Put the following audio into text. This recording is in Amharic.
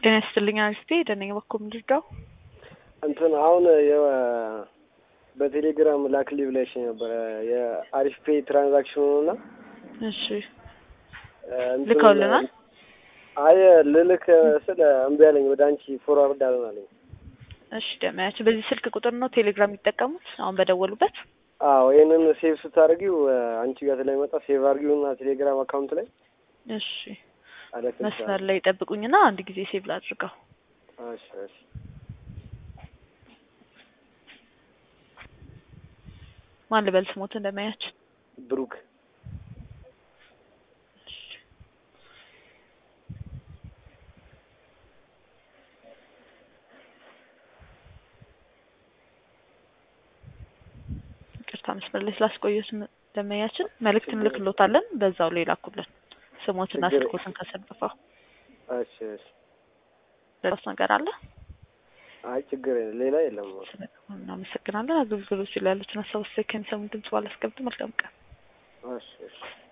ጤና ይስጥልኝ አሪስቴ ደነኝ በኩል ምድርዳው እንትን አሁን የ- በቴሌግራም ላክሊ ብለሽ ነበረ የአሪፍ ፔይ ትራንዛክሽኑ እና እሺ እንትኑ- ልከውልናል? አይ ልልክ ስለ እምቢ አለኝ። ወደ አንቺ ፎርዋርድ አለናለኝ። እሺ ደመያቸው በዚህ ስልክ ቁጥር ነው ቴሌግራም የሚጠቀሙት አሁን በደወሉበት አዎ ይህንን ሴቭ ስታደርጊው አንቺ ጋር ስለሚመጣ ሴቭ አድርጊው እና ቴሌግራም አካውንት ላይ እሺ አለክ መስመር ላይ ጠብቁኝና አንድ ጊዜ ሴቭ ላድርገው እሺ እሺ ማን ልበል ስሞት እንደማያችን ብሩክ ይቅርታ መስመር ላይ ስላስቆየት ደመያችን መልእክት እንልክሎታለን በዛው ላይ ላኩልን ስሞትና ችግር- ስልኮትን ከሰንጥፈው እሺ እሺ ሌላስ ነገር አለ አይ ችግር የለም ሌላ የለም። እናመሰግናለን አገልግሎቶች ላይ ያሉትን ሀሳብ አስተያየት ከሚሰሙ ድምጽ ባላስቀምጥ መልካም ቀን እሺ እሺ